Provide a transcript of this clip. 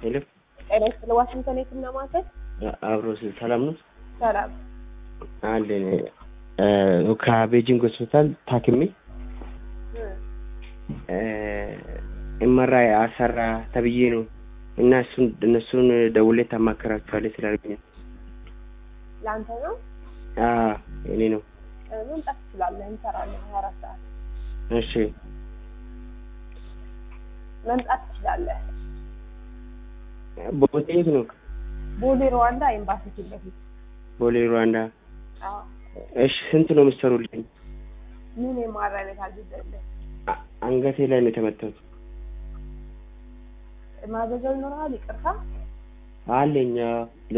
ሄሎ ጤና ይስጥልኝ። ዋሽንግተን የትና ማዕከል አብሮ ሰላም ነው ሰላም። አለን ከቤጂንግ ሆስፒታል ታክሜ እመራ አሰራ ተብዬ ነው እና እሱን እነሱን ደውሌ ታማከራችኋለች ስላልኩኝ ለአንተ ነው እኔ ነው። እ፣ መምጣት ትችላለህ። እንሰራለን ሀያ አራት ሰዓት እሺ መምጣት ትችላለህ። ቦታ የት ነው? ቦሌ ሩዋንዳ ኤምባሲ ፊት ለፊት። ቦሌ ሩዋንዳ። አዎ። እሺ ስንት ነው የምትሰሩልኝ? ምን የማራ ቤት አግዘልህ አ- አንገቴ ላይ ነው የተመታሁት። ማዘዣው ይኖርሃል። ይቅርታ አለኝ